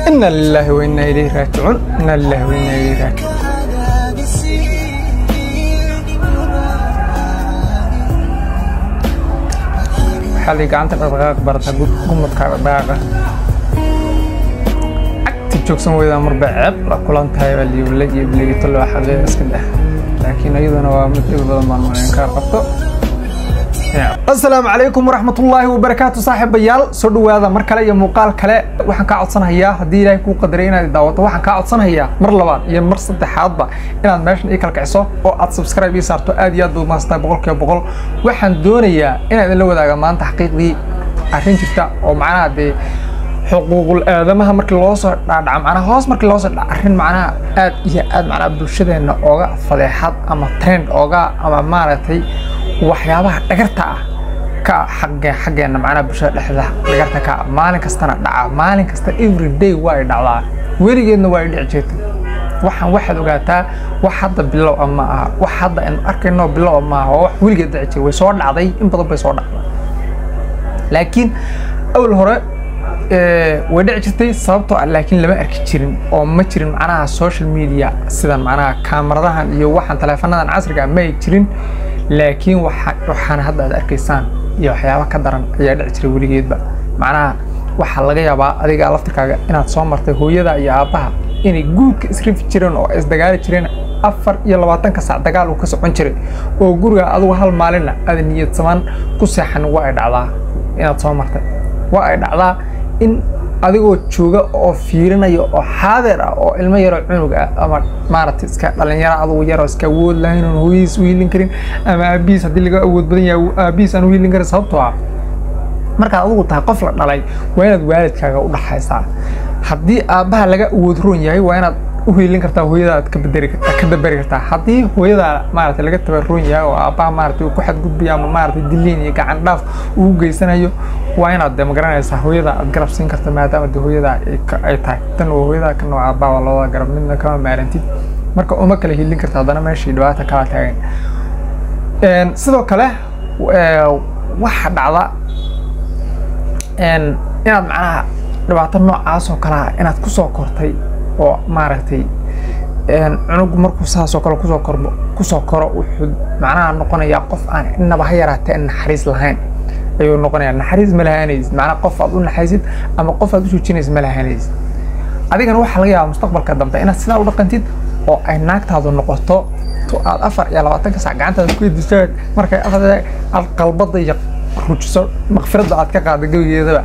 ina lilaahi wa inaa ilayhi raajicuun ina lilaahi wa inaa ilayhi raajicuun waxaa lay gacanta dhaqdhaqaaq barata gumudka dhaqdhaqaaqa cagti joogsan weydaa marba ceeb la kulan tahay baa liibla iyo biligito loo xaqeeyo iska dheh laakiin iyaduna waa mid dhib badan baan malayn kaa qabto asalaamu calaykum waraxmatullaahi wabarakaatu saaxiibayaal soo dhowaada mar kale iyo muuqaal kale waxaan kaa codsanayaa haddii ilaahay kuu qadaray inaad daawato waxaan kaa codsanayaa mar labaad iyo mar saddexaadba inaad meeshan ii kala kiciso oo aad subscribe ii saarto aad iyo aad baad umahadsatahay boqolkiiba boqol waxaan doonayaa inaan idinla wadaaga maanta xaqiiqdii arrin jirta oo macnaha dee xuquuqul aadamaha markii loo soo dhaadhaca macnaha hoos markii loo soo dhaca arrin macnaha aad iyo aad macnaha bulshadeenna ooga fadeexad ama trend ooga ama maaragtay waxyaabaha dhagarta ah ka xagge xaggeenna macnaha bulshada dhexda dhagarta ka maalin kastana dhaca maalin kasta every day waa ay dhacdaa weligeedna waa ay dhici jirtay waxaan waxaad ogaataa wax hadda bilow ah ma aha wax hadda aynu arkayno bilow ah ma aha waa wax weligeed dhici jiray way soo dhacday in badan bay soo dhacday laakiin awal hore way dhici jirtay sababtoo ah laakiin lama arki jirin oo ma jirin macnaha social media sidan macnaha kaamaradahan iyo waxaan taleefanadan casriga ah ma ay jirin laakiin waxaana hadda aad arkaysaan iyo waxyaaba ka daran ayaa dhici jiray weligeedba macnaha waxaa laga yaabaa adiga laftirkaaga inaad soo martay hooyada iyo aabbaha inay guudka isrifi jireen oo isdagaali jireen afar iyo labaatanka sac dagaal uu ka socon jiray oo guriga adigu hal maalinna aada niyad samaan ku seexan waa ay dhacdaa inaad soo martay waa ay dhacdaa in adigoo jooga oo fiirinaya oo xaadeer ah oo ilmo yaroo cunug ah ama maaragtay iska dhalinyaro adugu yaroo iska awood lahayn oon hooyadiis u hiilin karin ama aabihiis haddii laga awood badan yahay aabihiis aan u hiilin karin sababtoo ah markaad adugu tahay qof la dhalay waa inaad waalidkaaga u dhaxaysaa haddii aabbaha laga awood roon yahay waa inaad u hiilin kartaa hooyada aad ka bederi ka daberi kartaa haddii hooyada maaragtay laga tabaroon yahay oo aabbaha maaragtay uu ku xadgudbayo ama maaragtay diliin iyo gacan dhaaf uu geysanayo waa inaad de magaranaysaa hooyada aad garab siin karta maadaama de hooyada ay tahay tan waa hooyada kan waa aabbaha waa labada garab midna kama maarantid marka uma kala hiilin karta haddana meeshii dhibaata kala taagan sidoo kale waxa dhacda inaad macnaha dhibaato noocaas oo kale ah inaad kusoo kortay oo maaragtay cunugu markuu saasoo kale kusoo kormo kusoo koro wuxuu macnaha noqonayaa qof aan innaba ha yaraatee naxariis lahayn ayuu noqonayaa naxariis ma lahaanaysid macnaha qof aad u naxaysid ama qof aad u joojinaysid ma lahaanaysid adigana waxaa laga yaabaa mustaqbalka dambe inaad sidaa u dhaqantid oo ay naagtaadu noqoto to aad afar iyo labaatanka sac gacantaada ku edisaan markay afar aad qalbada iyo rujiso makfiradda aad ka qaada gebigeedaba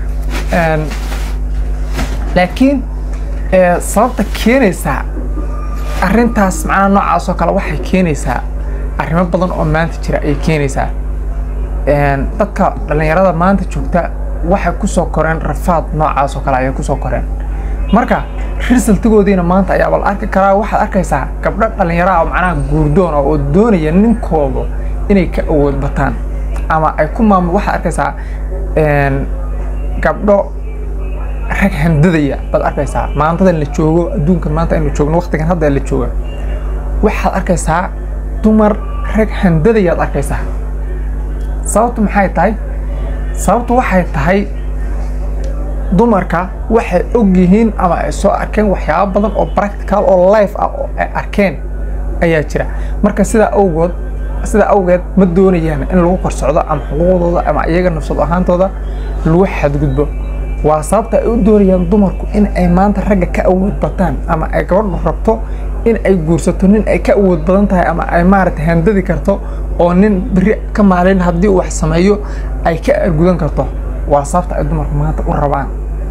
laakiin sababta keenaysaa arrintaas macnaha noocaas oo kale waxay keenaysaa arrimo badan oo maanta jira ayay keenaysaa dadka dhallinyarada maanta joogta waxay kusoo koreen rafaad noocaas oo kale ayay kusoo koreen marka risaltigoodiina maanta ayaa bal arki karaa waxaad arkaysaa gabdho dhallinyaraha oo macnaha guurdoon oo doonaya ninkooda inay ka awood bataan ama ay ku maamul waxaad arkaysaa gabdho rag handadaya baad arkaysaa maantadan la joogo adduunkan maanta aynu joogno waqtigan hadda la jooga waxaad arkaysaa dumar rag handadayaad arkaysaa sababtu maxay tahay sababtu waxay tahay dumarka waxay og yihiin ama ay soo arkeen waxyaabo badan oo practical oo life ah oo ay arkeen ayaa jira marka sidaa awgood sidaa awgeed ma doonayaan in lagu korsocdo ama xuquuqdooda ama iyaga nafsad ahaantooda lagu xadgudbo waa sababta ay u doonayaan dumarku in ay maanta ragga ka awood bataan ama ay gabadhu rabto in ay guursato nin ay ka awood badan tahay ama ay maaragtay handadi karto oo nin beri ka maalin haddii uu wax sameeyo ay ka argudan karto waa sababta ay dumarku maanta u rabaan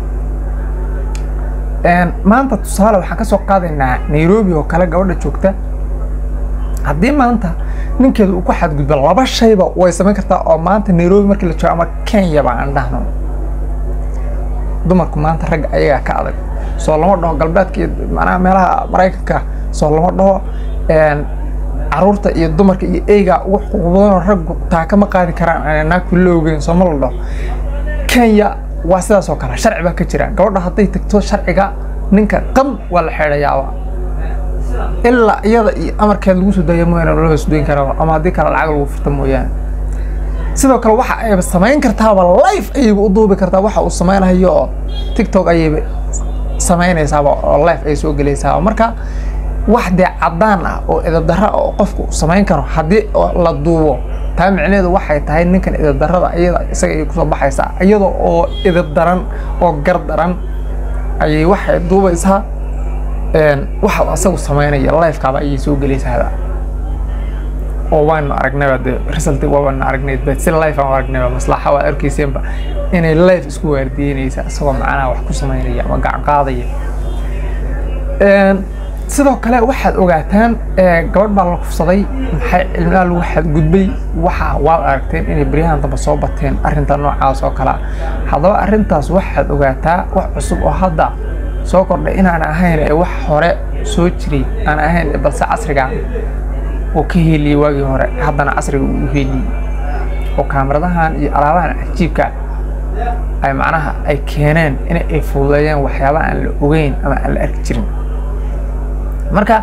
maanta tusaale waxaan ka soo qaadaynaa nairobi oo kale gabadha joogta haddii maanta ninkeedu uu ku xadgudbo laba shayba way samayn kartaa oo maanta nairobi markii la joogo ama kenya ba aan dhahno dumarku maanta ragga ayagaa ka adag soo lama dhaho galbeedka iyo macnaha meelaha maraykanka soo lama dhaho caruurta iyo dumarka iyo eyga ugu xuquuq badanoo raggu taa kama qaadi karaan naagku la ogeyn soo ma la dhaho kenya waa sidaas oo kale sharci baa ka jira gabadha hadday tagto sharciga ninka qam waa la xeedhayaaba ilaa iyada iyo amarkeed lagu soo daya mooyaane loo hoos doyn karaa ama haddii kale lacag lagu furta mooyaane sidoo kale waxa ayba samayn kartaaba life ayayba u duubi kartaa waxa uu samaynayo oo tiktok ayayba samaynaysaaba oo life ay soo gelaysaaba marka wax dee caddaan ah oo idabdarra oo qofku samayn karo haddii la duubo taa micnaheedu waxay tahay ninkan idabdarrada iyada isaga ay kusoo baxaysaa iyada oo idabdaran oo gardaran ayay waxay duubaysaa waxa asagu samaynaya lifekaaba ayay soo gelaysaaba oo waanu aragnayba dee result waanu aragnay bet si life aan aragnayba maslaxa waa arkayseenba inay life isku waardiyeynaysa isagoo macnaha wax ku samaynaya ama gacan qaadaya sidoo kale waxaad ogaataan gabadh baa la kufsaday maxay cilmidaa lagu xadgudbay waxa waad aragteen inay beryahan dambe soo bateen arrinta noocaas oo kalea haddaba arrintaas waxaad ogaataa wax cusub oo hadda soo kordhay inaan ahayn ee wax hore soo jiray aan ahayn balse casriga oo ka heliyey waagii hore haddana casriga uu heliyey oo kaamiradahan iyo alaabahan cajiibka ay macnaha ay keeneen in ay fududeeyaan waxyaabaha aan la ogeyn ama aan la arki jirin marka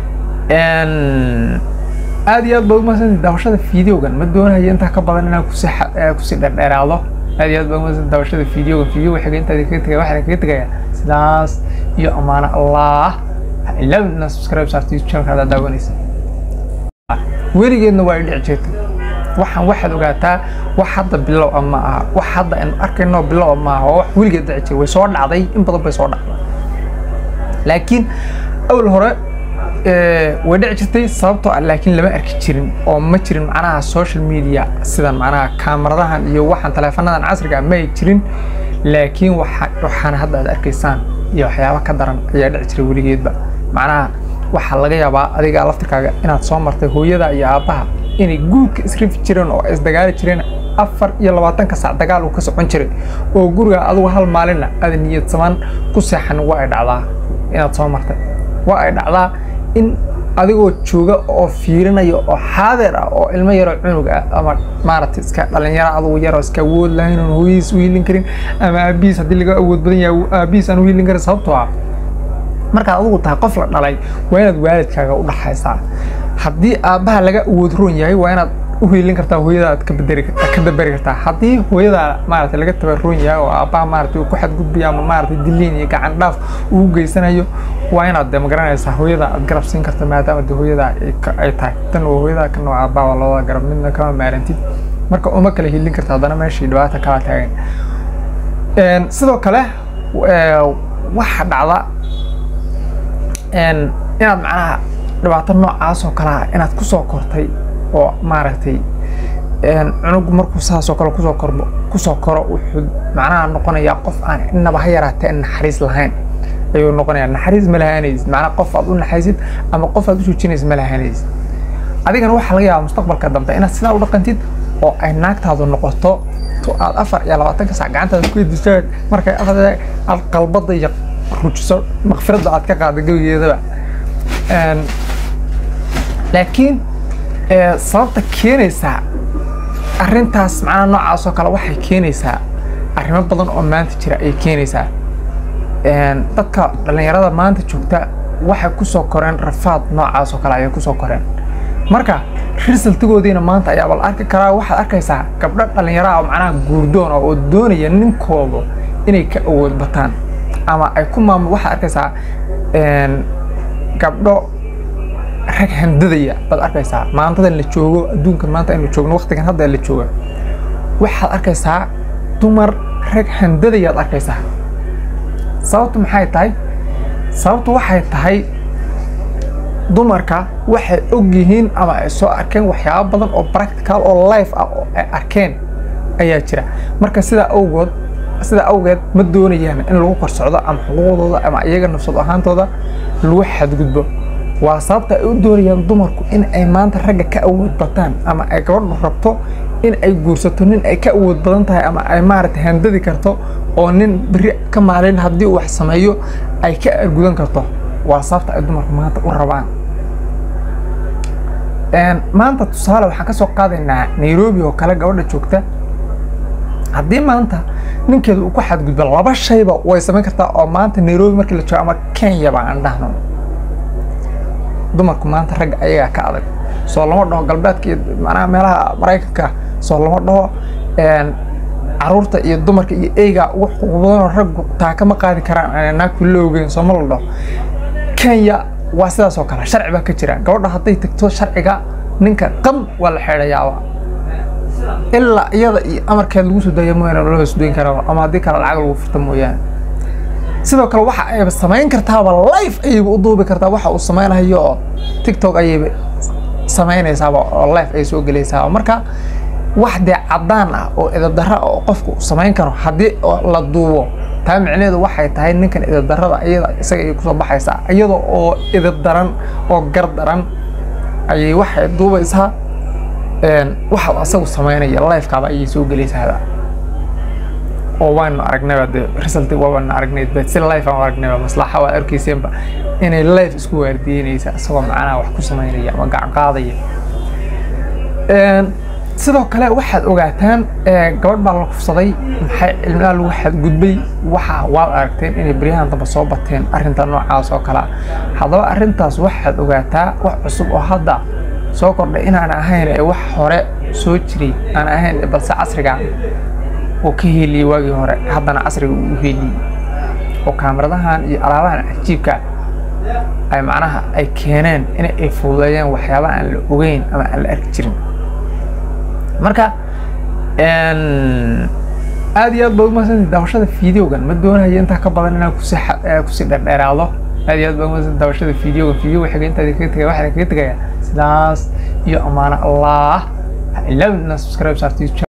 aad iyo aad baad umahadsantay daawashada videogan ma doonayo intaa ka badan inaan kusi kusii dherdheeraado aad iyo aad baad umahadsantay daawashada videogan videoga xiga intaadi kaga tegaya waxaan kaga tegaya sidaas iyo amaano allah ha ilaawin inaad subscribe saarto youtube channelka haddaad daawanaysa weligeedna waa i dhici jirtay waxaan waxaad ogaataa wax hadda bilow ah ma aha wax hadda aynu arkayno bilow ah ma aha waa wax weligeed dhici jiray way soo dhacday in badan bay soo dhacday laakiin awal hore way dhici jirtay sababtoo ah laakiin lama arki jirin oo ma jirin macnaha social media sidan macnaha kaamaradahan iyo waxaan taleefanadan casriga ah ma ay jirin laakiin waxaan hadda aad arkaysaan iyo waxyaaba ka daran ayaa dhici jiray weligeedba macnaha waxaa laga yaabaa adiga laftirkaaga inaad soo martay hooyada iyo aabbaha inay guurka isrifi jireen oo isdagaali jireen afar iyo labaatanka sac dagaal uu ka socon jiray oo guriga adigu hal maalinna aada niyad samaan ku seexan waa ay dhacdaa inaad soo martay waa ay dhacdaa in adigoo jooga oo fiirinaya oo xaadir ah oo ilmo yaroo cunug ah ama maaragtay iska dhalinyaro adugu yaroo iska awood lahayn oon hooyadiis u hiilin karin ama aabihiis haddii laga awood badan yahay aabihiis aan u hiilin karin sababtoo ah markaad adigu tahay qof la dhalay waa inaad waalidkaaga u dhaxaysaa haddii aabbaha laga awood roon yahay waa inaad u hiilin kartaa hooyada aad ka bederi ka dabari kartaa haddii hooyada maaragtay laga tabaroon yahay oo aabbaha maaragtay uu ku xadgudbayo ama maaragtay diliin iyo gacan dhaaf uu geysanayo waa inaad de magaranaysaa hooyada aad garab siin karta maadaama de hooyada ay tahay tan waa hooyada kan waa aabbaha waa labada garab midna kama maarantid marka uma kala hiilin karta haddana meeshii dhibaata kala taagan sidoo kale waxa dhacda inaad macnaha dhibaato noocaas oo kale ah inaad kusoo kortay oo maaragtay cunug markuu saasoo kale kusoo korbo kusoo koro wuxuu macnaha noqonayaa qof aan innaba ha yaraatee naxariis lahayn ayuu noqonayaa naxariis ma lahaanaysid macnaha qof aad u naxaysid ama qof aad u joojinaysid ma lahaanaysid adigana waxaa laga yaabaa mustaqbalka dambe inaad sidaa u dhaqantid oo ay naagtaadu noqoto to aad afar iyo labaatanka sac gacantaada ku edisaan markay afar aad qalbada iyo rujiso makfiradda aad ka qaada gebigeedaba laakiin sababta keenaysaa arrintaas macnaha noocaas oo kale waxay keenaysaa arrimo badan oo maanta jira ayay keenaysaa dadka dhallinyarada maanta joogta waxay kusoo koreen rafaad noocaas oo kale ayay kusoo koreen marka risaltigoodiina maanta ayaaba la arki karaa waxaad arkaysaa gabdho dhallinyaraha oo macnaha guurdoon oo doonaya ninkooda inay ka awood bataan ama ay ku maamul waxaad arkaysaa gabdho rag handadaya baad arkaysaa maantadan la joogo adduunkan maanta aynu joogno waqtigan hadda la jooga waxaad arkaysaa dumar rag handadayaad arkaysaa sababtu maxay tahay sababtu waxay tahay dumarka waxay og yihiin ama ay soo arkeen waxyaabo badan oo practical oo life ah oo ay arkeen ayaa jira marka sidaa awgood sidaa awgeed ma doonayaan in lagu kor socdo ama xuquuqdooda ama iyaga nafsad ahaantooda lagu xadgudbo waa sababta ay u doonayaan dumarku in ay maanta ragga ka awood bataan ama ay gabadhu rabto in ay guursato nin ay ka awood badan tahay ama ay maaragtay handadi karto oo nin beri ka maalin haddii uu wax sameeyo ay ka argudan karto waa sababta ay dumarku maanta u rabaan maanta tusaale waxaan ka soo qaadaynaa nairobi oo kale gabadha joogta haddii maanta ninkeeda uu ku xadgudbo laba shayba way samayn kartaa oo maanta nairobi markii la joogo ama kenyaba aan dhahno dumarku maanta ragga ayagaa ka adag soo lama dhaho galbeedka iyo macnaha meelaha maraykanka soo lama dhaho caruurta iyo dumarka iyo eyga ugu xuquuq badanoo raggu taa kama qaadi karaan aan naagku la ogeyn sooma la dhaho kenya waa sidaas oo kale sharci baa ka jira gabadha hadday tagto sharciga ninka qam waa la xeedhayaaba ilaa iyada iyo amarkeed lagu soo daaya mooyaane loo isdoyn karaa ama haddii kale lacag lagu furta mooyaane sidoo kale waxa ayba samayn kartaaba life ayayba u duubi kartaa waxa uu samaynayo oo tiktok ayayba samaynaysaaba oo life ay soo gelaysaaba marka wax dee caddaan ah oo idabdarra oo qofku samayn karo haddii la duubo taa micnaheedu waxay tahay ninkan idabdarrada iyada isaga ay kusoo baxaysaa iyada oo idab daran oo gar daran ayay waxay duubaysaa waxa asagu samaynaya lifekaaba ayay soo gelaysaaba oo waanu aragnayba dee result waanu aragnay bet si life aan aragnayba maslaxa waa arkayseenba inay life isku waardiyeynaysa isagoo macnaha wax ku samaynaya ama gacan qaadaya sidoo kale waxaad ogaataan gabadh baa la kufsaday maxay cilmidaa lagu xadgudbay waxa waad aragteen inay beryahan damba soo bateen arrinta noocaas oo kalea haddaba arrintaas waxaad ogaataa wax cusub oo hadda soo kordhay inaan ahayn ee wax hore soo jiray aan ahayn balse casriga oo ka heliyey waagii hore haddana casriga uu u heliyey oo kaamiradahan iyo alaabahan cajiibka ay macnaha ay keeneen in ay fududeeyeen waxyaabaha aan la ogeyn ama aan la arki jirin marka aad iyo aad baad umahadsantay daawashada videogan ma doonayo intaa ka badan inaan kusi kusii dherdheeraado aad iyo aad baad umahadsantay daawashada videogan videoga xiga intaadi kaga tegaya waxaan kaga tegayaa sidaas iyo amaano allah ha ilaawin inaad subscribe saarto